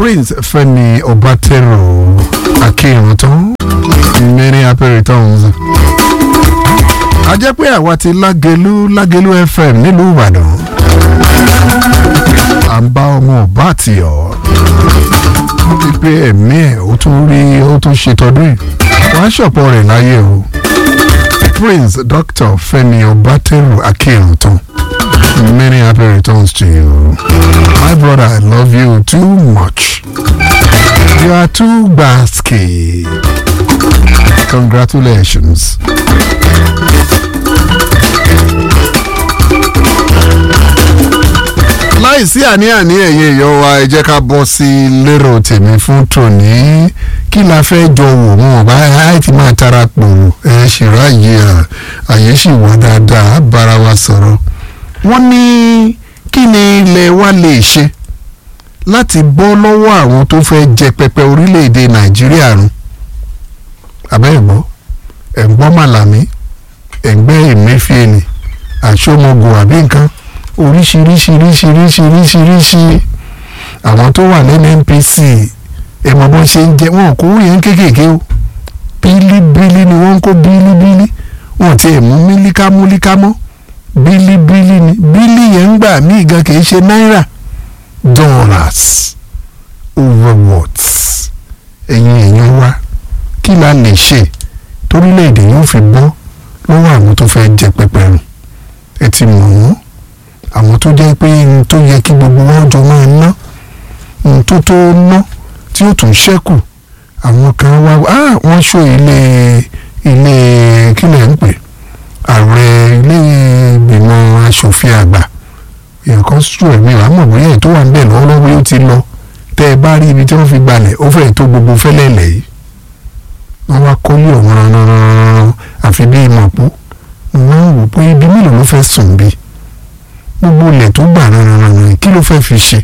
prince fẹ́mi ọbátẹ́rù akínrùntàn many happy returns. a jẹ́ pé àwa ti lágẹ̀lú lágẹ̀lú fm nílùú ìbàdàn à ń bá ọmọ ọba àtìyọ pípé ẹ̀mí ẹ̀ ó tún rí ó tún ṣe tọdún yìí wàá ṣọ̀pọ̀ rẹ̀ láyé o prince dr fẹ́mi ọbátẹ́rù akínrùntàn many happy returns to you my brother i love you too much you are too basky congratulations. láìsí àní-àní ẹ̀yin èèyàn wa ẹ jẹ́ ká bọ́ sí lérò tèmi fún tòní kí la fẹ́ jọ wò wọn ọba ẹ ti máa tara pòrò ẹ ṣèrò àyè àyè sì wà dáadáa bára wa sọ̀rọ̀ wọ́n ní kí ni ilẹ̀ wa lè ṣe láti bọ́ lọ́wọ́ àwọn tó fẹ́ jẹ pẹpẹ orílẹ̀-èdè nàìjíríà run abẹ́ ẹ̀gbọ́ ẹ̀gbọ́ màlàmí ẹ̀gbẹ́ emefiele àṣọmọgò àbí nǹkan oríṣiríṣiríṣiríṣiríṣiríṣi àwọn tó wà lẹ́nu npc ẹ̀mọ́ bọ́n ṣe ń jẹ wọn kò yẹn kéékèèké o bílíbílí ni wọ́n ń kó bílíbílí wọn ti ẹ̀ mú mílíkámúlíká mọ́ bílíbílí ni bílí yẹn ń gbà míì gan kì í ṣe náírà dollars over what ẹ̀yin èèyàn wa kí la lè ṣe torílẹ̀-èdè yóò fi bọ́ lọ́wọ́ àwọn tó fẹ́ jẹ pẹpẹ rùn ẹ ti mọ̀ wọ́n àwọn tó jẹ́ pé ohun tó yẹ kí gbogbo wọn jọ máa ná ohun tó tó ná tí ó tún ṣẹ́kù àwọn kan wá ah wọ́n ṣó ilé ilé kí lẹ̀ ń pè ààrẹ ilé ìgbìmọ̀ asòfin àgbà èèyàn kan sùn ẹ̀mí wàá mọ̀ bóyá ètò wà ń bẹ̀ lọ́wọ́lọ́wọ́ yóò ti lọ tẹ́ ẹ bá rí ibi tí wọ́n fi gbalẹ̀ ó fẹ́ẹ̀ tó gbogbo fẹ́lẹ́lẹ̀ yìí wọ́n wá kọ́lé ọ̀hún rán àfi bí ìmọ̀pó wọ́n wò pé ibi mélòó ló fẹ́ sùn bí gbogbo ilẹ̀ tó gbà rán kí ló fẹ́ fi ṣe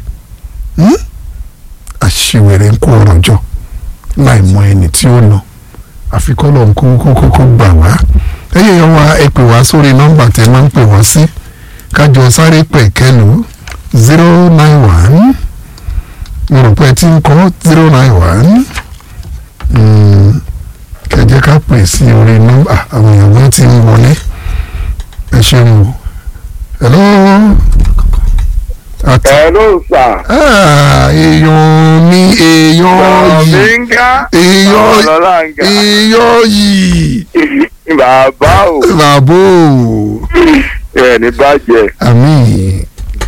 àṣìwèrè ń kó ọ̀rọ̀ jọ láì mọ ẹni tí ó lọ àfikọ́ lọ́n kó kókó kó gbà wá ẹ̀yẹ yẹn wá ẹ pè wá sórí nọ́mbà tẹ́ máa ń pè wá sí kájọ sáré pẹ̀ kẹlù zero nine one mo rò pé ẹ ti ń kọ́ zero nine one kẹjẹ ká pè sí orí nọ́mbà àwọn èèyàn wọn ti ń wọlé ẹ ṣeun o hello. Àti- Hello sir. Ah, èèyàn mi èèyàn yìí Bọ̀míńgá. èèyàn Ọlọ́láńgá. èèyàn yìí Bàbá o. bàbá o Ẹ ní bàjẹ́. àmì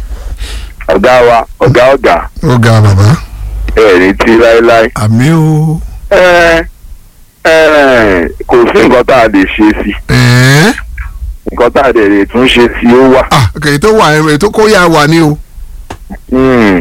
Ọ̀gá wa, ọ̀gá ọ̀gá. ó ga bàbá Ẹ ní tí láéláé. àmì o Ẹ ẹ kò sí nǹkan tá a lè ṣe sí. ẹ̀ẹ́ Nǹkan tá a lè lè tún ṣe sí ó wà. ah kèyí tó wà ẹ̀ tó kó yà wà ní o Hmm.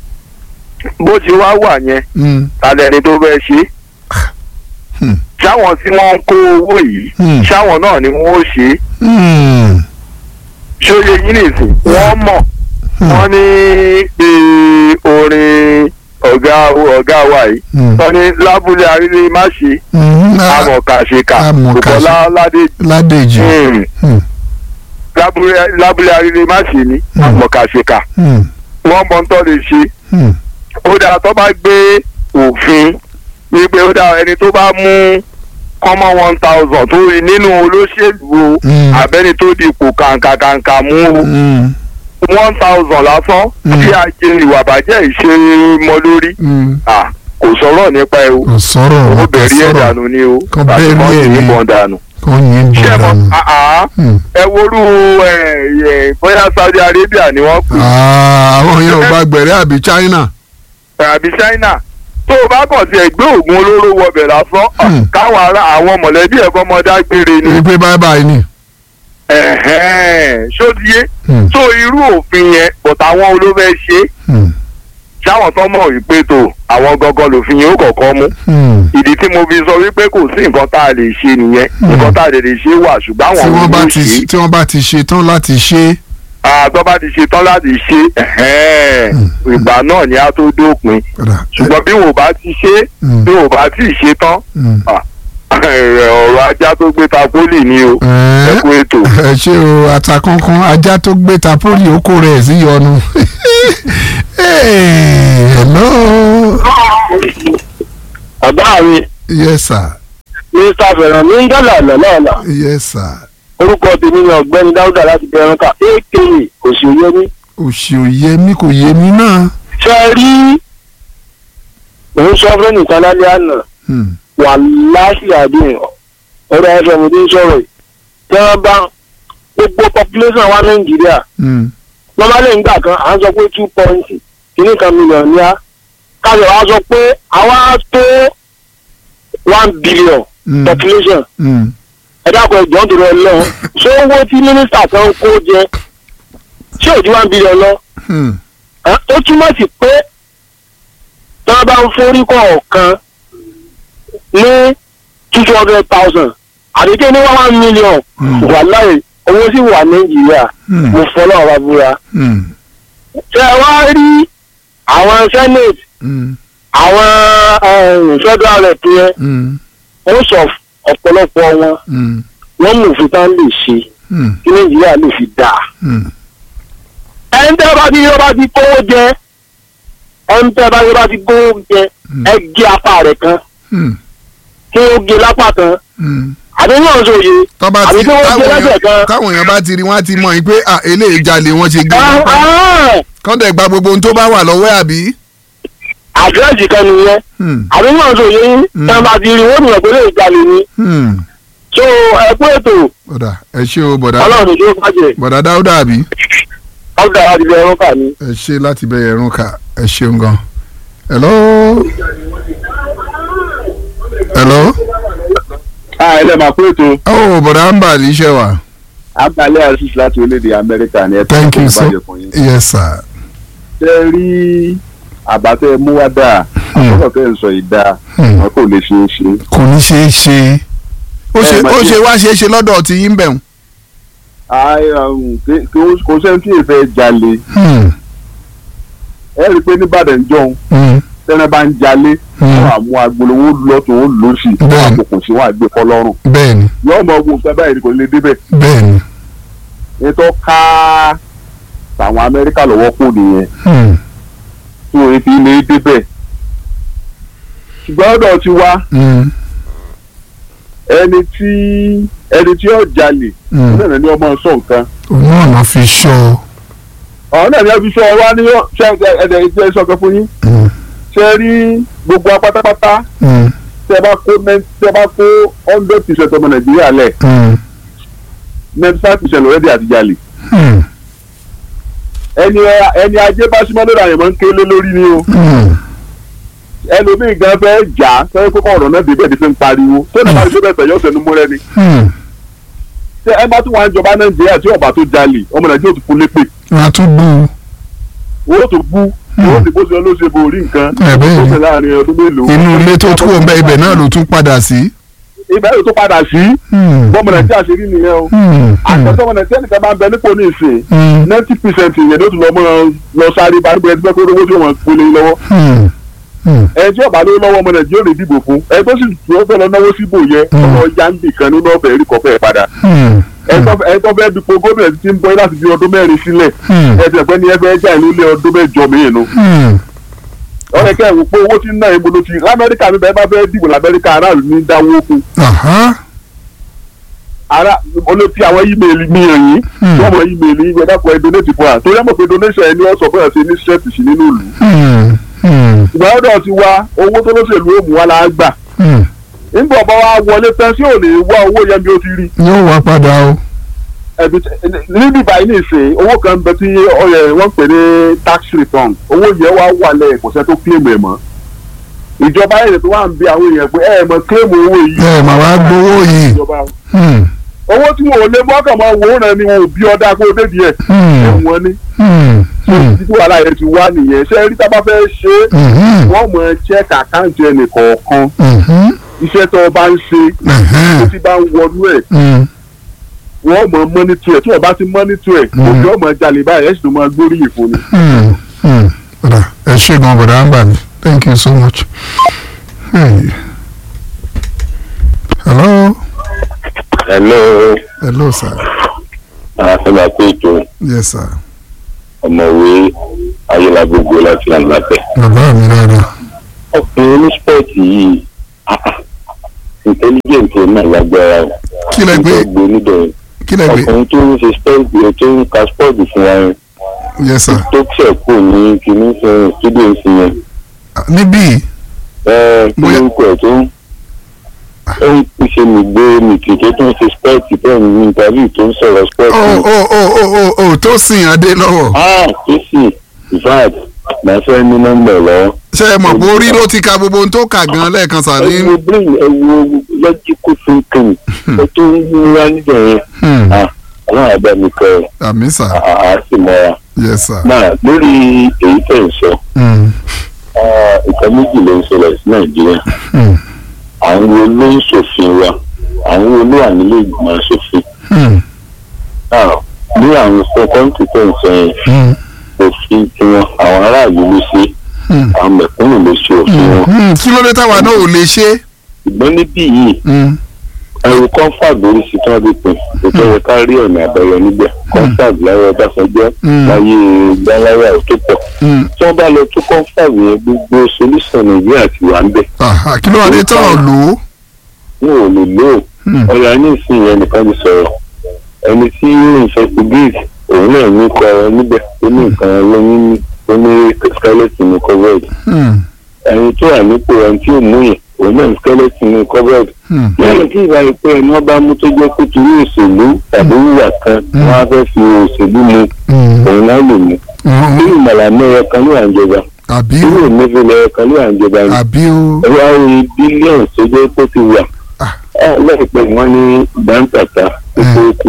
Bó ti wá wà yẹn, Mm, talẹ́ni tó fẹ́ ṣe. Hmm. Ṣáwọn tí wọ́n ń kó owó yìí, Hmm. ṣáwọn náà ni wọ́n ó ṣe é. mm, ṣóye yín nìsín wọ́n mọ̀ Hmm. wọ́n ní bí orin ọ̀gá ọ̀gá wa yìí mm, wọ́n ní lábúlé arílẹ̀ má ṣe mm, ah, amọ̀kàṣekà amọ̀kàṣe- Bùkọ́lá ládé ládèjì Hmm. Mm, lábúlé lábúlé arílẹ̀ má ṣe ní Hmm. amọ̀kàṣekà mm, wọ́n mọ̀ ń tọ́ lè ṣe mm, ó dáa tó bá gbé òfin wípé ó dáa ẹni tó bá mú kọ́mọ́ one thousand tó rí nínú olóṣèlú o Hmm. àbẹ́ni tó dipò kàǹkàkàǹkà mú o mm, one thousand lásán Mm. tí a jẹ ìwà bàjẹ́ ìṣe mọ́ lórí mm. Ah, kò sọ̀rọ̀ nípa ẹ o kò sọ̀rọ̀ ó kò bẹ̀rí ẹ̀ sọ̀rọ̀ dànù ni o Kò àti bẹ̀rí kọ́ ẹ̀ sí ni. ìbọn dànù. kò yín ṣé ẹ bọ̀ mọ̀ dànù. ah, ah, Mm. ẹ worú ẹ, ẹ, bóyá Saudi Arabia ni wọ́n pè Ah, àwọn yẹn ò bá gbẹ̀rẹ́ àbí China. é, àbí China tó o bá kàn sí ẹgbẹ́ oògùn olóró wọbẹ̀ lásán ah, Hmm. káwọn ará àwọn mọ̀lẹ́bí ẹ̀kọ́ ọmọdé gbére ni wípé bye bye ni. Ẹ̀hẹ́n, ṣó ti yé Hmm, tó irú òfin yẹn bọ̀tà àwọn olófẹ́ ṣe hmm, ṣáwọn tó mọ̀ wípé tó àwọn gangan lòfin yẹn ó kọ̀ọ̀kan mú hmm. ìdí tí mo fi sọ wípé kò sí nǹkan tá a lè ṣe nìyẹn Hmm. nǹkan tá a lè lè ṣe wà ṣùgbọ́n tí àwọn wọ́n bá ló ti ṣe tí wọ́n bá ti ṣe tán láti ṣe àtọ́ bá ti ṣe tán láti ṣe ẹ̀hẹ́n, Hmm. ìgbà náà ni a tó dópin padà. ṣùgbọ́n bí wò bá ti ṣe Hmm, bí wò bá ti ṣe tán hmm. ọ̀rọ̀ ajá tó gbé ta pólì ni o ẹ Ẹ̀ẹ́, kú ètò. ẹ ṣe o àtàkùnkùn ajá tó gbé ta pólì ó kó rẹ̀ sí yọnu. Hey, hello. yes sir mr fẹ̀ràn mi ń dọ́là lọ́lọ́ọ̀lá yes sir orúkọ tèmi ni ọ̀gbẹ́ni dáúdà láti bẹ̀rẹ̀ ká aka òṣèyẹmí. òṣì òye mi kò yé mi náà. ṣe é rí òun sọ fún nìkan lálẹ́ àná Hmm. wà láṣì àdéhùn ọ̀rọ̀ fm tó ń sọ̀rọ̀ yìí tí wọ́n bá gbogbo population wa nàìjíríà Hmm. normally ńgbà kan à ń sọ pé two point kìíní kan million ní a káyọ̀ wá sọ pé àwa tó one billion Hmm. population Hmm. ẹ dákun ẹjọ́ ń dòrò lọ ṣé owó tí mínísítà kan kó jẹ ṣé ò ju one billion lọ Hmm. Ẹ́, ó túmọ̀ sí pé tí wọ́n bá ń forí kọ̀ọ̀kan ní two hundred thousand àdéhùn ní one million Hmm. wàláì owó sì wà nàìjíríà Hmm. mo fọlọ́ ọ̀rọ̀ búra. Hmm. ṣé ẹ wá rí àwọn senate Hmm. àwọn eh, federal rep yẹn Hmm. ó sọ ọ̀pọ̀lọpọ̀ wọn Hmm. wọ́n mú òfin tán lè ṣe Hmm. kí nàìjíríà lè fi dáa. Hmm. ẹni tẹ́ bá ti yọ bá ti kówó jẹ ẹni tẹ́ bá yọ bá ti kówó jẹ Hmm. ẹ gé apá rẹ̀ kan Hmm. kí ó gé lápá kan Hmm. àbí náà sòye tọ́ba àbí ti kí wọ́n gé táwọn lẹ́sẹ̀ èèyàn kan. táwọn èèyàn bá ti rí wọn á ti mọ̀ yín pé ah eléyìí jalè wọn ṣe gé Ah, ah, kọ́ńtẹ̀ gba gbogbo ohun tó bá wà lọ́wọ́ ẹ̀ àbí. àdírẹ́sì kan nìyẹn Hmm. àbí náà sòye yín Hmm. tẹ́ bá ti rí wọ́n nìyẹn pé lè jalè ni Hmm. so ẹ kú ètò bọ̀dà ẹ ṣé o bọ̀dà ọlọ́run ló bàjẹ́ bọ̀dà dáúdà àbí. ọ̀gá àti ilẹ̀ ẹ̀rọ kà ní. ẹ ṣe láti bẹ̀rẹ̀ ẹ̀rùn ká ẹ ṣeun gan. hello. hello. Ah, ẹ lè máa pé ètò oh bọ̀dà ń bà ní iṣẹ́ wa. abalẹ̀ asis láti orílẹ̀-èdè amẹ́ríkà ni ẹ tó thank kó you so ìbàjẹ́ fún yín. yes sir. ṣé rí àbátẹ́ mú wá dáa Hmm. àkọ́kọ́ tẹ́ ń sọ yìí dáa Hmm. wọn kò lè ṣeé ṣe. kò ní ṣeé ṣe ó ṣe Ẹ mà ó ṣe- ṣe wá ṣeé ṣe lọ́dọ̀ tí yín bẹ̀ Ai, um, kí- kí ó- kò sẹ́ni tí èèfẹ́ jalè wọ́n. ẹ rí i pé nìbàdàn jọ̀hún tẹ́lẹ̀ bá ń jalè wọ́n á mú agolo wọn lọ́tún wọn lọ́sì wọ́n á Bẹ́ẹ̀ni. kókò sí wọn á gbé kọ́ lọ́rùn bẹ́ẹ̀ni yọ́ọ́ mọ ogun nǹkan báyìí ni kò lè débẹ̀ bẹ́ẹ̀ni. ètò ká tàwọn amẹ́ríkà lọ́wọ́ kù nìyẹn Hmm. tí wọ́n fi lè débẹ̀ ṣùgbọ́n ọ̀dọ̀ ti wá Hmm. ẹni tí ẹni tí ó jalè Hmm. náà ni ọmọ sọ nǹkan òun náà lọ fi ṣọ́ ọ̀hún náà ni wọ́n fi sọ wá ní ṣe ẹ̀ẹ́dẹ̀ ìjẹ́ sọ̀kan fún yín Hmm. ṣe rí gbogbo apátápátá Hmm. tẹ bá kó nine- tẹ bá kó hundred percent ọmọ nàìjíríà lẹ̀ Hmm. ninety five percent lọ́rẹ́dì àti jalè Hmm. ẹni ẹni ajé bá súnmọ́ lórí àyànmọ́ ń kélé lórí ni o Hmm. ẹlòmíì gan fẹ́ jà á sọ pé kọ́ ọ̀rọ̀ náà débẹ̀ ní fi ń pariwo tó ní bá ti débẹ̀ tẹ̀yọ́ sẹ́nu múrẹ́ ni Hmm. ṣé ẹ bá tún wà ń jọba nàìjíríà tí ọba tó jalè ọmọ nàìjíríà tó kú lépè wọ́n á tún bú owó tó bú owó tí bó ṣe ló ṣe borí nǹkan Ẹ bẹ́ẹ̀ tó ni. ṣe láàrin ọdún mélòó. inú ilé tó tún wọ̀ bẹ́ẹ̀ ibẹ̀ náà ló tún padà sí. ibẹ̀ yóò tó padà sí Hmm. bọ́mọ nàìjíríà ṣe rí nìyẹn o Hmm. Hmm. àtẹ̀tọ́ ọmọ nàìjíríà nìkan máa ń bẹ nípò ní ìsìn Hmm. ninety percent yẹn ló tún lọ mọ lọ sáré bá gbé ẹgbẹ́ pé owó tí wọ́n gbélé lọ́wọ́ Hmm. Hmm. ẹni tí ọba ló lọ́wọ́ ọmọ nàìjíríà lè dìbò fún ẹni tó sì tó fẹ́ lọ náwó síbò yẹ Mm. ọmọ yáǹdì kan nínú ọ̀fẹ́ rí kọfẹ́ padà Hmm. ẹni tó fẹ́- ẹni tó fẹ́ dupò gómìnà ti ń bọ́ láti fi ọdún mẹ́rin sílẹ̀ Hmm. ẹ ti ẹ̀pẹ́ ní ẹ fẹ́ já ìlú lé ọdún mẹ́jọ mìíràn nu Hmm. ọ̀rẹ́ kẹ́ ẹ̀ wò pé owó tí ń ná ìbò ló ti lamẹ́ríkà mi bẹ́ẹ̀ bá fẹ́ dìbò lamẹ́ríkà aráàlú ní dáwó kù Aha. ara olóòtú àwọn ímeèlì mi hàn yín Hmm. wọ́n mọ ímeèlì yín gbẹdá kọ ẹ donate fún wa torí ẹ mọ̀ pé donation ẹni ọ̀sọ̀ fún ẹ̀ ṣe ní strength sí nínú ìlú Hmm. Hmm. ìgbà ọ̀dọ̀ ti wá owó tó lóṣèlú ó mú wa la gbà Hmm. nígbà ọba wa wọlé tán sí ò lè wá owó yẹn bí ó ti rí yóò wá padà o. ẹbí níbi báyìí ní ìsìn owó kan bẹ tí ọyẹ wọn pè ní tax return owó yẹn wá wà lẹ kò sẹ tó claim ẹ mọ́ ìjọba yẹn tó wà ń bí àwọn èèyàn pé ẹ mọ claim owó yìí ẹ mà wá gbowó yìí. ìjọba Hmm. owó tí wọn ò lè mọ́kàn máa wò ó rẹ ni wọn ò bí ọdá kó débi ẹ Hmm. ẹ̀wọ̀n ni Hmm. Hmm. títí wàhálà yẹn ti wá nìyẹn ṣé rí tá a bá fẹ́ ṣe é Mhm. wọ́n mọ check àkáǹtì ẹnì kọ̀ọ̀kan Mhm. iṣẹ́ tó o bá ń ṣe tó Ẹ̀hẹ́n. ti bá ń wọnú ẹ̀ Hmm. wọ́n mọ mọ́nítù ẹ̀ tí wọ́n bá ti mọ́nítù ẹ̀ Mm. òbí ọmọ jalè báyìí ẹ̀ sì tó máa gbóríyìn fún ni. Hmm. Hmm. Bọ̀dà ẹ ṣé gan bọ̀dà ń bà mí. Thank you so much. Hey. Hello. hello Hello sir. àfẹ́lá pé ètò Yes sir. ọ̀mọ̀wé ayélujágbogbo láti lànàpẹ̀. Bàbá mi rárá. ọkùnrin oníṣpọ̀tì yìí ah, ah, intelligent ẹ̀ náà lágbára o. kí lẹ gbé gbé níbẹ̀ kí lẹ gbé ọkùnrin tó ń ṣe spẹ́ẹ̀dì tó ń ka spọ́ọ̀dù fún wa yẹn yes sir tó ṣẹ̀ kù ní kìíní sẹ́yìn students yẹn níbí ẹ kí Bóyá- ló ń kọ̀ tó ń ó ń ṣe nìgbé nìkìkì tó ń ṣe spẹ́ẹ̀tì tó ń ní interview tó ń sọ̀rọ̀ ó spẹ́ẹ̀tì. ó ó ó ó ó tó sìn adé lọ́wọ́ ah tó sì in fact màá fẹ́ ní nọ́mbà ẹ̀ lọ́wọ́. ṣé ẹ mọ̀ pé orí ló ti ka gbogbo ohun tó kà gan lẹ́ẹ̀kan sà ẹ ní. wo brain ẹ wo logical thinking ẹ tó ń múra níbẹ̀ yẹn Hmm, ah ọlọ́run àbá mi kọ́ ẹ àmì sà àá sì mọ́ra. yes sir. náà lórí èyí tẹ̀ ń sọ Hmm, ah, nǹkan méjì ló ń ṣẹlẹ̀ sí nàìjíríà hmm, àwọn wo ló ń ṣòfin wa àwọn wo ló wà nílé ìgbìmọ̀ aṣòfin hmm, náà ní àwọn kọ́ńtì tẹ̀ ń sọ yẹn hmm, òfin tiwọn àwọn aráàlú ló ṣe hmm, àwọn mẹ̀kúnnù ló ṣe òfin wọn hmm. kí ló dé táwa náà ò lè ṣe. ṣùgbọ́n níbí yìí Hmm, ẹrù comfort lórí sí tí wọ́n ti pín ètò yẹ ká rí ọ̀nà àbẹ̀yẹ níbẹ̀ comfort láyé ọbásanjọ́ Mm. láyé gbáláyà tó pọ̀ hmm. tí wọ́n bá lọ tó comfort yẹn gbogbo solution nàìjíríà ti wà ń bẹ̀ Ah, kí ló wà ní tọ̀rọ̀ lò ó. wọn ò lè lò ó Hmm, ọ̀yà ní ìsìn yẹn nìkan ti sọ̀rọ̀ ẹni tí investigate òun náà ní kọ ọ níbẹ̀ ó ní nǹkan lóyún ní ó ní skeleton ní covered hmm, ẹni tó wà nípò ẹni tí ò mú yẹn òun náà ní skeleton ní covered hmm, lẹ́yìn tí ìgbà pé ẹni wọ́n bá mú tó jẹ́ pé torí òṣèlú tàbí wíwà kan Mm. wọ́n á fẹ́ fi òṣèlú mu hmm, òun náà lè mú hmm. bí ìmọ̀lànà ẹ̀yọ kan ló wà ń jọba àbí bí o ìmọ̀lànà ẹ̀yọ kan ló wà ń jọba ni àbí o. ẹ wá rí bílíọ̀nù tó jẹ́ pé ó ti wà Ah. Ah, láìpẹ́ ni wọ́n ní gbàǹtàtà tó kú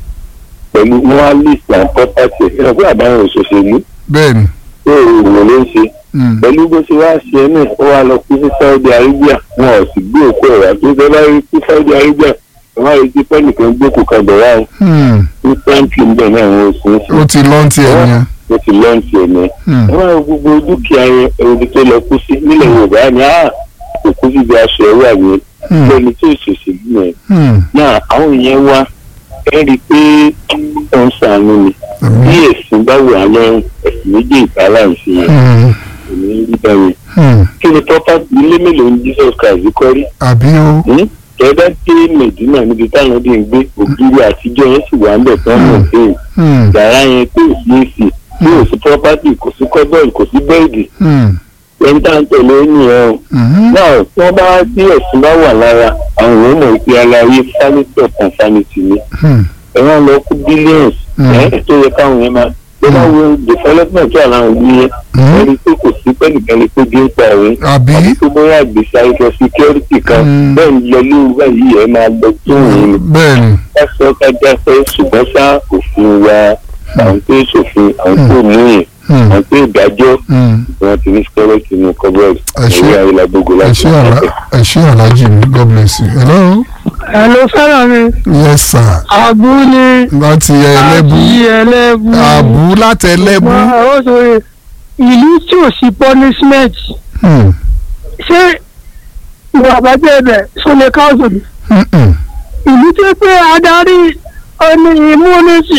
pẹ̀lú wọ́n á list and property ẹ̀ ẹ̀ fún àbáwọn òṣèlú bẹ́ẹ̀ni. tó òwò ló ń ṣe Hmm, pẹ̀lú bó ṣe wá ṣe ẹ́ náà ó wá lọ kú sí Saudi Arabia wọn ò sì gbé òkú ẹ̀ wá tó fẹ́ bá rí kú Saudi Arabia wọn á rí sí pẹ́ẹ́nìkan gbókù kan bẹ̀ wá hmm. ní pẹ́ǹtì ń bẹ̀ náà wọn ò sì ń ó sìn ti lọ́ntì ẹ̀ yẹn. ó ti lọ́ǹtì ẹ̀ náà Hmm, ẹ máa wo gbogbo dúkìá yẹn ẹni tó lọ kú sí nílẹ̀ Yorùbá ni á òkú síbi aṣọ ẹ̀rọ àgbẹ̀ hmm, lẹ́ni tó ṣòṣèlú yẹn hmm. náà àwọn èèyàn wá ẹ rí i pé ó ń ṣàánú ni bí àmì. ẹ̀sìn bá wà lọ́rùn ẹ̀sìn méjì ìtàlá ìsìn yẹn Hmm, kò ní rí báyìí hmm. kí ni tọ́pá ilé mélòó ní Jesus Christ kọ́ rí àbí o. tẹ́lá dé Mẹ̀dínà níbi táwọn dé ń gbé ògiri àtijọ́ yẹn sì wà ń bẹ̀ tán mọ̀ pé Hmm, yàrá yẹn tó sí èsì tí ò sí property kò sí cupboard kò sí bẹ́ẹ̀dì hmm, ẹni tá à ń tẹ̀lé ó nìyẹn o hmm. náà tí wọ́n bá tí ẹ̀sìn bá wà lára àwọn èèyàn mọ̀ pé aláyé sanity upon sanity ni Hmm, ẹ wá lọ kú billions Mm. ẹ tó yẹ káwọn yẹn máa tó bá wo development tó àlàyé òbí yẹn Mm. ẹni pé kò sí pẹ́ẹ́nìkan lè pé bí ń pa òun àbí. àbí tó bóyá àgbèsè àìsàn security kan Mm. bẹ́ẹ̀ ń lọ lóru báyìí ẹ máa lọ tó òun ni bẹ́ẹ̀ni. ká sọ ká jáfẹ́ ṣùgbọ́n sá òfin wa àwọn tó ṣòfin àwọn tó mú yẹn Hmm, àwọn tó ìdájọ́ hmm. wọn ti ní skeleton ní cupboard Ẹ ṣé. ẹ̀yà ayélujára ẹ láti ṣé àlá ẹ ṣé alájì mi god bless you. hello. ẹ ló fẹ́ràn mi yes sir. àbú ni láti ẹlẹ́bù. àbí ẹlẹ́bù àbú láti ẹlẹ́bù. Wọ́n- ó sọ ìlú tí ò sí punishment Hmm, ṣé ìwà àbájẹ́ ibẹ̀ sọlẹ̀ káwùsù ni hmm, hmm, ìlú tí pé adarí ọni immunity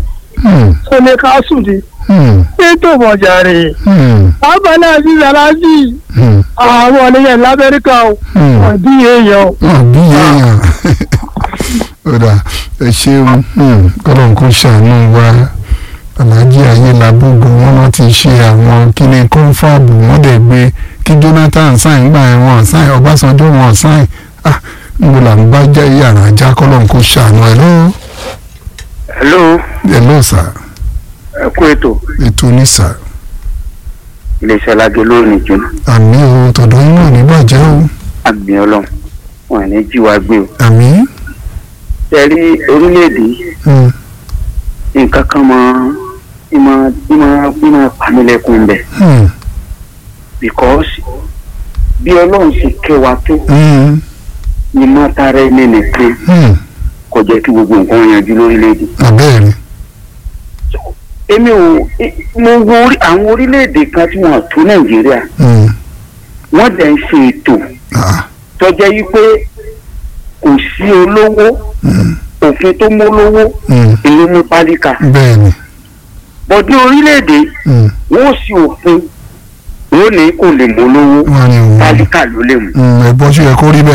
hmm, sọlẹ̀ káwùsù ni hmm, ètò ìmọ̀jàre hmm, abala àti ìyàrájì hmm, àwọn ọ̀nìyàn lamẹ́ríkà ò hmm. ọ̀dí èèyàn ò. wọn bí èèyàn ọ̀dà ẹ ṣeun kọ́lọ́n kó ṣàánú wa aláàjì ayélujábógo wọn náà ti ṣe àwọn kíní kọ́ńfàbù wọn dẹ̀ gbé kí Jonathan sáìn gbà ẹ̀ wọn sáìn Ọbásanjọ́ wọn sáìn ah níbo là ń bá jẹ́ yàrá ajá kọ́lọ́n kó ṣàánú ẹ̀ lọ́wọ́ hello ẹ̀ lọ́ọ̀ sà ẹ kú ètò ètò ní sà iléeṣẹ́ alágé lónìí jóná àmì o tọ̀dọ̀ yín náà ní bàjẹ́ o àmì ọlọ́run wọn ní jí wa gbé o. àmì ṣe rí orílẹ̀-èdè yìí, hmm, nǹkan kan mọ ìmọ̀ ìmọ̀ ìmọ̀ pàmílẹ̀kùn bẹ̀ hmm, because bí ọlọ́run ṣe kẹ́ wa tó hmm, ní mọ́tàrá ẹni nìkan hmm, kò jẹ́ kí gbogbo nǹkan yanjú lórílẹ̀-èdè. àbẹ́ẹ̀rẹ̀ èmi ò mo wo orí- àwọn orílẹ̀-èdè kan tí wọ́n tó nàìjíríà hmm, wọ́n dẹ̀ ń ṣe ètò ah, tọ́jẹ́ yí pé kò sí olówó hmm, òfin tó mú olówó hmm, èyí mú pálíkà bẹ́ẹ̀ni. bọ́dí orílẹ̀-èdè Hmm. wọ́n sì òfin wọ́n ní kò lè mú olówó wọn ni òun pálíkà ló lè mú. ẹ̀gbọ́n ṣe yẹ kó rí bẹ́ẹ̀.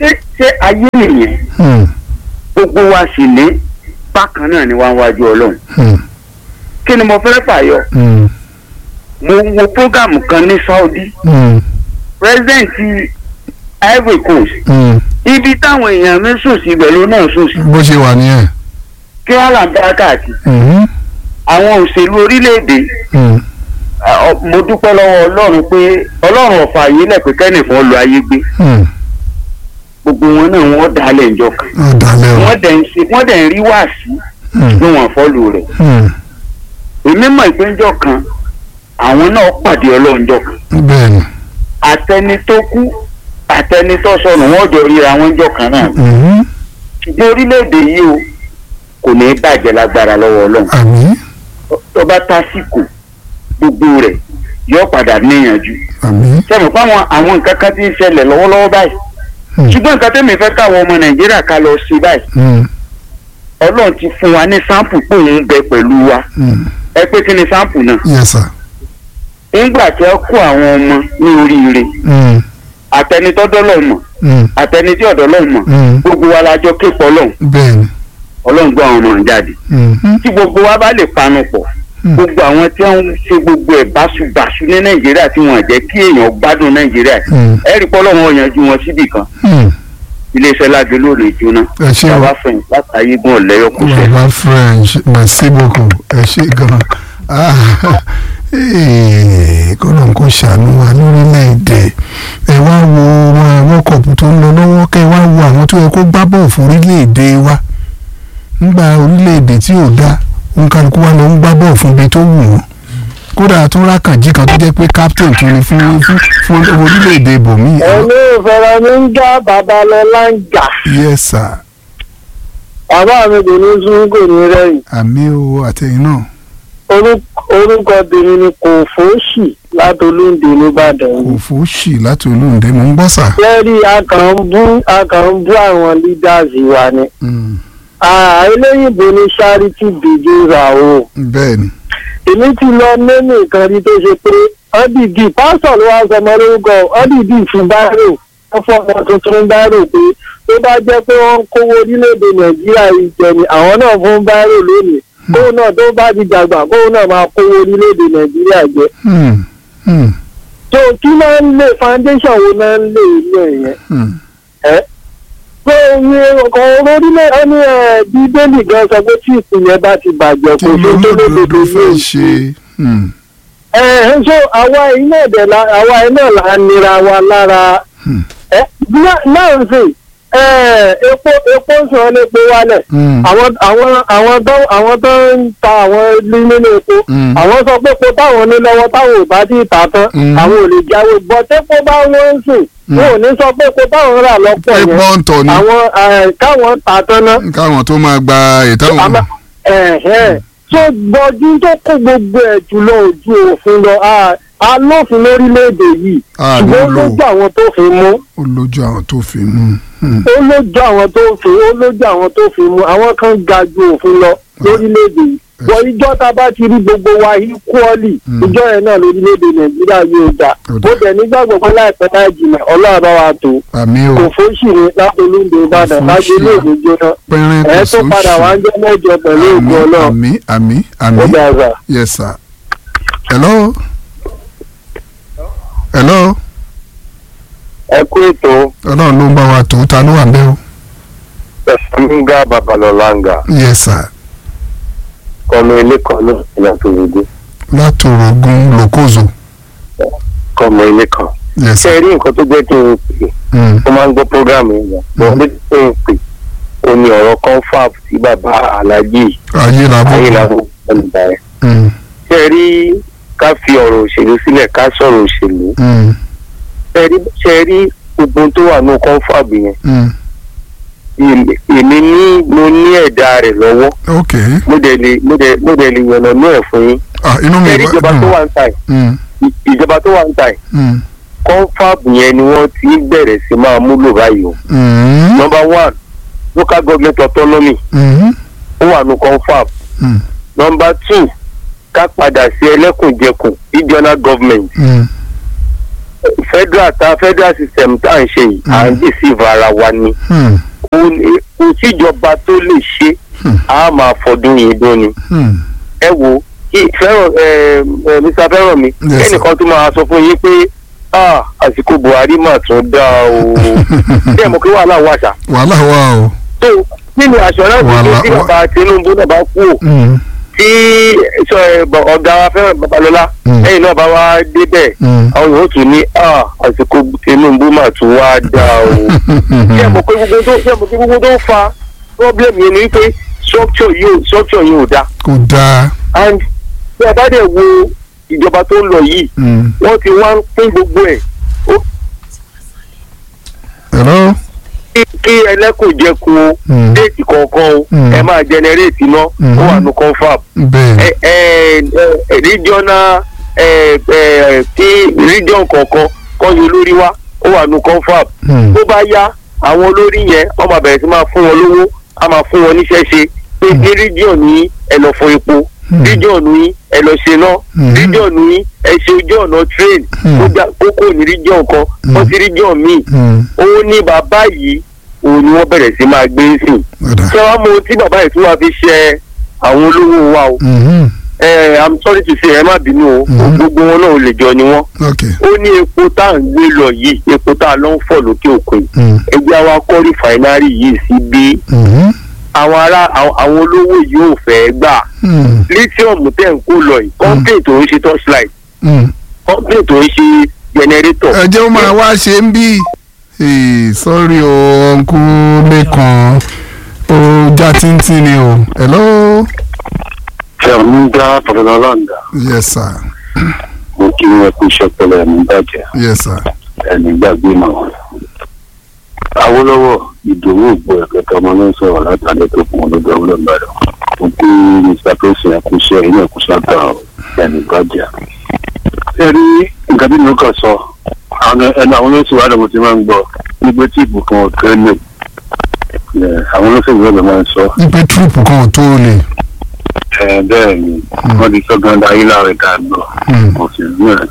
ṣé ṣé ayé nìyẹn Hmm. gbogbo wa sì ní bákan náà ni wá ń wájú ọlọ́run Hmm. kí ni mo fẹ́ fàyọ Hmm. mo wo prógámù kan ní Saudi Hmm. president Ivory Coast Hmm. ibi táwọn èèyàn mi sùn sí ibẹ̀ ló náà sùn sí bó ṣe wà nìyẹn. kí wọ́n là ń bá káàkiri Hmm. àwọn òṣèlú orílẹ̀-èdè Hmm. ah, ọ- mo dúpẹ́ lọ́wọ́ ọlọ́run pé ọlọ́run ọ̀fà yìí lẹ̀ pé kẹ́nìkan lu ayé gbé Hmm. gbogbo wọn náà wọ́n dalẹ̀ ìjọ kan ó dalẹ̀ o. wọ́n dẹ̀ ń ṣe wọ́n dẹ̀ ń rí wáàsí Hmm. bí wọ́n fọ́lù rẹ̀ Hmm. èmi mọ̀ ìpéjọ kan àwọn náà pàdé ọlọ́njọ kan bẹ́ẹ̀ni. àtẹni tó kú àtẹni tó sọnù wọ́n jọ ríra wọn jọ kan náà Hmm. ṣùgbọ́n orílẹ̀-èdè yìí o kò ní í bàjẹ́ lágbára lọ́wọ́ ọlọ́run àmín. tó bá tásìkò gbogbo rẹ̀ yóò padà níyànjú àmín. sẹ́mi pé àwọn àwọn nǹkan kan ti ń ṣẹlẹ̀ lọ́wọ́lọ́wọ́ báyìí Hmm. ṣùgbọ́n nǹkan tẹ́mi fẹ́ káwọn ọmọ nàìjíríà ká lọ sí báyìí Hmm. ọlọ́run ti fún wa ní sáǹpù pé òun bẹ pẹ̀lú wa Hmm. ẹ pé kí ni sáǹpù náà yes sir. nígbà tí ẹ kó àwọn ọmọ ní oríire Hmm. àtẹnitọ́dọ́ lọ́ọ̀ mọ̀ Hmm. àtẹnití ọ̀dọ́ lọ́ọ̀ mọ̀ Hmm. gbogbo wa la jọ képe ọlọ́run bẹ́ẹ̀ni. ọlọ́run gbọ́ àwọn ọmọ jáde Hmm. tí gbogbo wa bá lè panu pọ̀ Hmm. gbogbo àwọn tí wọ́n ń ṣe gbogbo ẹ̀ báṣubàṣu ní nàìjíríà tí wọ́n jẹ́ kí èèyàn gbádùn nàìjíríà Hmm. ẹ rí pọ́lọ́ wọn yanjú wọn síbì kan Hmm. iléeṣẹ́ lágbe lóore jóná ẹ ṣé o. bàbá fẹ̀yìn látàyé gan ọ̀lẹ́yọ̀ kò fẹ́. baba french merci beaucoup ẹ ṣé gan Ah, eh, kọ́nà kò ṣàánú wa lórílẹ̀‐èdè ẹ wá wo wọn world cup tó ń lọ lọ́wọ́ kẹ́ ẹ wá wo àwọn tó yẹ kó gbá bọ́ọ̀ fún orílẹ̀‐èdè wa nígbà orílẹ̀‐èdè tí ò dá òǹkàlùkù wa ló ń gbá bọ́ọ̀ fún ibi tó wù wọ́n kódà tó rákànjí kan tó jẹ́ pé captain tó ní fún fún fún orílẹ̀‐èdè bòmí. ẹ̀mí ìfẹ́rẹ́ mi ń já babalọ́lá ń jà yes sir bàbá mi kò ní sún kò ní rẹ́yìn àmì o àtẹ̀yìn náà Orúkọ- orúkọ tèmi ni kò fóṣì látolúndé nìbàdàn kò yìí. fòóṣì láti olóńdè mò ń gbọ́ sà. lẹ́rí a kàn ń bú a kàn ń bú àwọn leaders wa ni. Mm, Ah, eléyìnbó ní charity begins at home. bẹ́ẹ̀ni èmi ti lọ nínú nǹkan rí tó ṣe pé ọ́dìdì pásítọ̀ ló wá sọmọ lórúkọ ọ́dìdì fún báírò wọ́n fọmọ tuntun báírò pé tó bá jẹ́ pé wọ́n ń kówó orílẹ̀-èdè nàìjíríà yìí jẹ ni àwọn náà fún báírò lónìí kóun náà tó bá ti dàgbà kóun náà máa kówó orílẹ̀-èdè nàìjíríà jẹ. Hmm, hmm, tó kí máa ń lé foundation wo náà ń lé ilé yẹn hmm, pé iye ọkọ̀ orílẹ̀ ẹni ẹ̀ bíbélì gan sọ pé tí ìpìlẹ̀ bá ti bàjẹ́ kí kò ló ṣe tó lódodo lódodo fẹ́ ní ṣe. Hmm, ẹ ẹ so àwa iná ẹ̀dẹ̀ la àwa iná là ń nira wa lára Hmm. ẹ náà- náà ń sè ẹ epo epo ń sọ lépo wálẹ̀ hmm, àwọn àwọn àwọn tó àwọn tó ń ta àwọn ilé nínú epo Hmm. àwọn sọ pé epo táwọn ní lọ́wọ́ táwọn ò bá tí ì tà tán Hmm. àwọn ò lè jáwé bọ́ tẹ́pọ̀ bá wọ́n ń sìn wọn ò ní sọ pé epo táwọn rà lọ́pọ̀ yẹn ẹgbọ́n tọ̀ ni àwọn ẹ, káwọn tà tán náà káwọn tó máa gba ìtàwọn. àmọ́ ẹ̀hẹ́n tó gbọ́jú tó kó gbogbo ẹ̀ jùlọ ojú òfin lọ a- alófin lórílẹ̀‐èdè yìí Ah, ṣùgbọ́n ó ló lò. lójú àwọn tó fi mú ó lójú àwọn tó fi mú. Hmm, ó lójú àwọn tó fi ó lójú àwọn tó fi mú àwọn kan ga ju òfin lọ lórílẹ̀‐èdè yìí wọ ìjọ tá a bá ti rí gbogbo wa equally Mm. ìjọ yẹn náà lórílẹ̀‐èdè nàìjíríà yóò dà Ó dà. mo dẹ̀ nígbàgbọ́ pé láìpẹ́ láì jìnnà ọlọ́run bá wa tó àmì o kò fóṣì ní látolúndé ìbàdàn Kò lájẹ fóṣì. lóògùn jóná pẹ́rín kò ẹ̀ tó padà wá ń jẹ́ mẹ́jọ pẹ̀lú ògùn ọlọ́run àmì àmì àmì ó dà zà. yes sir. hello. hello. ẹ kú ètò ọlọ́run ló ń bá wa tó ta ló wà ń bẹ́ o. ẹ̀sánmígá babalọ́láńgà yes sir. kọ́mọ ilé kan náà ìyàtọ̀ òyìnbó látòrògùn lòkòzò. kọ́mọ ilé kan. yes ṣé sir. ẹ rí nǹkan tó jẹ́ kí n pè Hmm, ó máa ń gbọ́ prógráàmù yẹn wọ́n lé kí n pè ó ní ọ̀rọ̀ confab tí bàbá alájí ayé la bọ̀. ayélujára ẹnìgbà yẹn. Hmm, ṣé ẹ rí ká fi ọ̀rọ̀ òṣèlú sílẹ̀ ká sọ̀rọ̀ òṣèlú hmm, ṣé ẹ rí ṣé ẹ rí gbogbo ohun tó wà ní confab yẹn hmm. èmi- èmi ní mo ní ẹ̀dá rẹ̀ lọ́wọ́ ok mo dẹ̀ lè mo dẹ̀ mo dẹ̀ lè yànnà ní ẹ̀ fún yín ah inú mi ṣé ẹ rí ìjọba tó wà ń ta yìí Hmm, ìjọba tó wà ń ta yìí hmm, confab yẹn ni wọ́n ti bẹ̀rẹ̀ sí máa múlò báyìí o. hmm, number one local government autonomy hmm, ó wà ní confab. hmm, number two ká padà sí ẹlẹ́kùnjẹkùn regional government hmm, federal ta federal system tá à ń ṣe yìí à ń deceive ara wa ni Hmm. kò ní- kò síjọba tó lè ṣe a máa fọdún yìí dún ni Hmm. ẹ wo kí fẹ́ràn ẹ ẹ mr fẹ́ràn mi Yes, sir. ẹnìkan tó máa sọ fún yín pé ah àsìkò buhari mà tún dá o bẹ́ẹ̀ mo kí wàhálà wà ṣá wàhálà wà o. tó nínú assurance Wàhálà- tí bàbá tinubu náà bá kú ò Hmm. tí sọ ẹ, bọ- ọ̀gá wa fẹ́ràn babalọ́lá Mm. lẹ́yìn náà bá wá débẹ̀ Mm. àwọn yòó tún ní ah àsìkò tinubu mà tún wá dá o ṣé mo pé gbogbo tó ṣé mo pé gbogbo tó ń fa problem yẹn ni wípé structure yìí ò structure yìí ò dáa kò dáa. and bí a bá dẹ̀ wo ìjọba tó ń lọ yìí Hmm. wọ́n ti wá ń pín gbogbo ẹ̀ ó hello. kí kí ẹlẹ́kùnjẹkùn Mm. déètì kọ̀ọ̀kan o Mm. ẹ máa generate iná Mhm. ó wà ní confab bẹ́ẹ̀. ẹ ẹ ẹ regional ẹ ẹ tí region kọ̀ọ̀kan kọ́ yọ lórí wa ó wà ní confab Hmm. tó bá yá àwọn olórí yẹn wọ́n máa bẹ̀rẹ̀ sí máa fún wọn lówó á máa fún wọn níṣẹ́ ṣe pé ní region ní ẹ lọ fọ epo Hmm. region ní ẹ lọ ṣe náà Mhm. region ní ẹ ṣe ojú ọ̀nà train Hmm. tó gbà kókó ní region kan wọ́n sí region míì Hmm. òun ní bàbá yìí òun ni wọ́n bẹ̀rẹ̀ sí máa gbé sìn ọ̀dà. ṣé wàá mọ ohun tí bàbá yìí tún wá fi ṣe àwọn olówó wa o Hmm. ẹ i'm sorry to say ẹ má bínú o Mhm. gbogbo wọn náà ò lè jọ ni wọn ok. ó ní epo tá à ń gbé lọ yìí epo tá a lọ ń fọ̀ lókè òkun yìí Hmm. ẹgbẹ́ àwa kọ́ rìfàínárì yìí sí bí Hmm. àwọn ará àwọn àwọn olówó yìí ò fẹ́ gbà Hmm. lithium tẹ̀ ń kó lọ yìí company tó ń ṣe torchlight Hmm. company tó ń ṣe generator ẹ jẹ́ ó máa wá ṣe ń bí sọ́rí o ọ̀nkú lẹ́kan ó já tíntín ni o hello fẹ̀múdà fọlọ́láńdà yes sir mo kí wọn kú iṣẹ́ pẹ̀lẹ́ ẹ̀mí bàjẹ́ yes sir ẹni gbàgbé mọ́. Awólọ́wọ̀ ìdòwò ògbó ẹ̀kẹ́kẹ́ ọmọ ló ń sọ̀rọ̀ látàlẹ́ tó kún olóògbé Awólọ́wọ̀ Ìbàdàn. Mo kí Mr. Tosin ẹ̀kúṣẹ́ ilé ẹ̀kúṣẹ́ àgbà ẹni gbàjà. Ṣé rí nǹkan tí mo kàn sọ? Àwọn ẹnu àwọn olóṣèlú wa lọ́mọ ti máa ń gbọ́ nígbà tí ìbùkún ọ̀kẹ́ lè. Àwọn olóṣèlú wa ló máa ń sọ. wípé trúùpù kan ò tó lè Ẹ, Bẹ́ẹ̀ ni wọ́n ti sọ gan-an ayé láàrin ká gbọ́. Hmm. Òṣèlú náà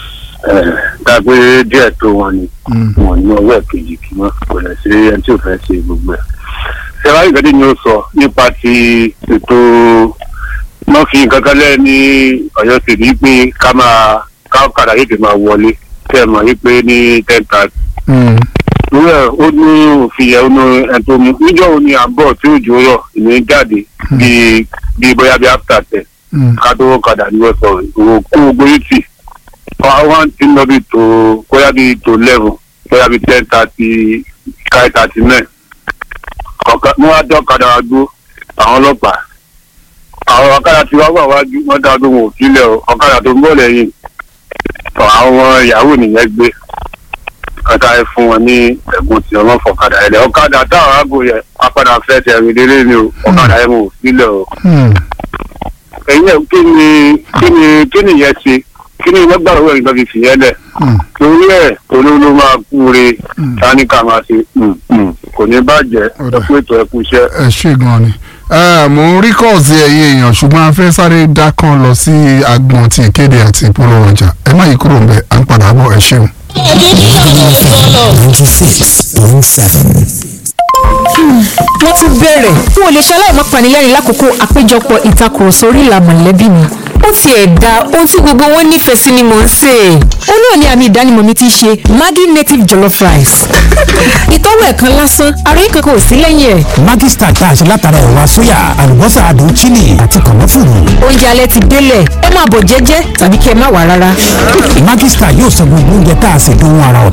dàgbé díẹ̀ tó wọn ni Hmm. wọn ní ọwọ́ ẹ̀ kejì kí wọ́n kò lè ṣe ẹni tí ò fẹ́ ṣe gbogbo ẹ̀. ṣẹ́wá ìgbẹ́dẹ́ ni ó sọ nípa ti ètò wọ́n fi nǹkan kan lẹ́ẹ̀ ní ọ̀yọ́ sì ní pé ká máa ká ọ̀kadà yìí ti máa wọlé tẹ́ ẹ mọ̀ yí pé ní ten thirty. Hmm. lórí ẹ̀ ó ní òfin yẹn ó ní ẹni tó mú níjọ́ wo ni àbọ̀ tí òjò rọ̀ ìní jáde bíi bíi bóyá bíi after ten Hmm. ká tó ọ̀kadà ní wọ́n sọ ìwò kó gbogbo yìí tì wọ́n ti ń lọ bí tó bóyá bí tó eleven bóyá bí ten thirty five thirty nine ọ̀ka ní wọ́n á dé ọ̀kadà wa gbó àwọn ọlọ́pàá àwọn ọ̀kadà tí wọ́n wà wájú wọ́n dá ọdún wọn ò sílẹ̀ o ọ̀kadà tó ń bọ̀ lẹ́yìn ọ̀, àwọn ìyàwó nìyẹn gbé ọ̀kadà yẹn fún wọn ní ẹ̀gbọ́n tí wọ́n fọ̀kadà yẹn lẹ̀ ọ̀kadà táwọn àgbo yẹn apàdà fẹ́ tẹ̀rìn délé ni o ọ̀kadà yẹn wọn ò sílẹ̀ o Hmm. ẹ̀yin ẹ̀ kí ni kí ni kí ni ìyẹn ṣe kí ni ìwọ́n gbàgbọ́ ìgbà fi fìyẹn lẹ̀ Hmm. torí ẹ̀ olóòló máa kúre táníkà máa ṣe mm, mm, kò ní bàjẹ́ Ọ̀dà. ẹ kú ètò ẹ kú iṣẹ́. ẹ ṣe gan ni Eh, mò ń rí kọ́ọ̀sì ẹ̀yẹ èèyàn ṣùgbọ́n a fẹ́ sáré dá kan lọ sí agbọ̀n ti ìkéde àti ìpolówó ọjà ẹ má yí kúrò ń bẹ̀ à ń padà bọ̀ ẹ ṣeun. ninety six point seven. wọ́n tún bẹ̀rẹ̀ n ò lè ṣe aláìmọ́ panilẹ́rìn lákòókò àpéjọpọ̀ ìtakùrọ̀sọ orí ìlà mọ̀lẹ́bí mi ó ti ẹ̀ da ohun tí gbogbo wọn nífẹ̀ẹ́ sí ni mò ń sè é ó náà ní àmì ìdánimọ̀ mi ti ṣe Maggi native jollof rice ìtọ́wò ẹ̀kan lásán ara yìí kankan ò sí lẹ́yìn ẹ̀ Maggi star tá a ṣe látara ẹ̀wà sóyà àlùbọ́sà àdùn chili àti kànáfùrù. oúnjẹ alẹ́ ti délẹ̀ ẹ máa bọ̀ jẹ́jẹ́ tàbí kí ẹ má wà rárá Maggi star yóò sọ gbogbo oúnjẹ tá a ṣe dùn ara